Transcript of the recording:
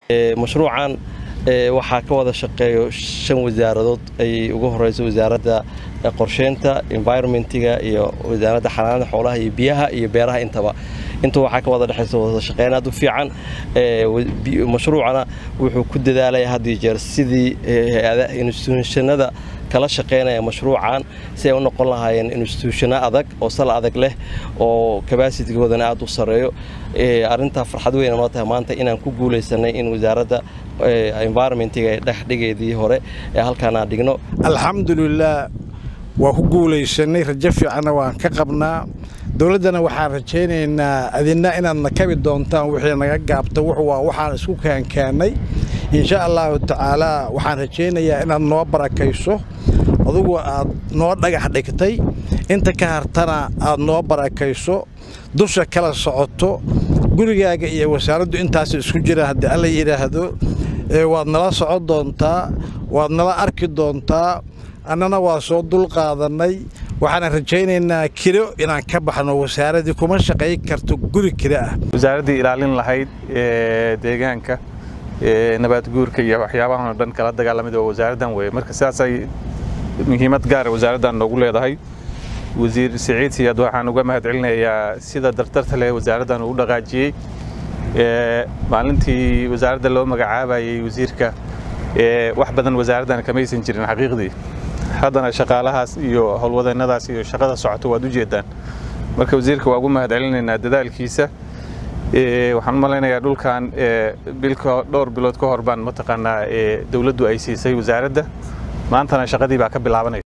mashruucan waxaa ka wada shaqeeyo shan wasaaradood ay ugu horeyso wasaaradda qorsheynta environmentiga iyo wasaaradda xanaanada xoolaha iyo biyaha iyo beeraha intaba inta waxaa ka wada dhexaysa wada shaqeyn aad u fiican mashruucana wuxuu ku dadaalaya had iyo jeer sidii instituushanada kala shaqeynaya mashruucan si ay u noqon lahaayeen instituushano adag oo sal adag leh oo kabasitigoodana aad u sareeyo arrintaa farxad weyna noo tahay maanta inaan ku guulaysanay in wasaaradda environmentiga ee dhexdhigeedii hore ee halkaan aan dhigno alxamdulilaah waa ku guulaysanay rajo fiicanna waan ka qabnaa dowladdana waxaan rajaynaynaa adina inaad nakabi doontaan wixii naga gaabta waa waxaan isku kaankaannay insha allaahu tacaalaa waxaan rajaynayaa inaad noo barakayso adugu aad noo dhagax dhigtay inta ka hartana aad noo barakayso dusha kala socoto gurigaaga iyo wasaaraddu intaas isku jiraan haddii alla yidhaahdo waad nala socon doontaa waad nala arki doontaa annana waa soo dulqaadannay waxaana rajaynaynaa kiro inaan ka baxno wasaaraddii kuma shaqayn karto guri kiro ah wasaaraddii ilaalin lahayd deegaanka nabaadguurka iyo waxyaabahan oo dhan kala dagaalamid oo wasaaraddan weye marka sidaasay muhiimad gaara wasaaraddan noogu leedahay wasiir siciid siyaad waxaan uga mahad celinayaa sida dardarta leh wasaaraddan uu dhaqaajiyey maalintii wasaaradda loo magacaabayey wasiirka wax badan wasaaraddan kamaysan jirin xaqiiqdii haddana shaqaalahaas iyo howlwadeennadaas iyo shaqada socoto waad u jeedaan marka wasiirka waa ugu mahad celinaynaa dadaalkiisa waxaan u malaynayaa dhulkan dhowr bilood ka hor baan mataqaanaa dowladdu ay siisay wasaaradda maantana shaqadii baa ka bilaabanaysa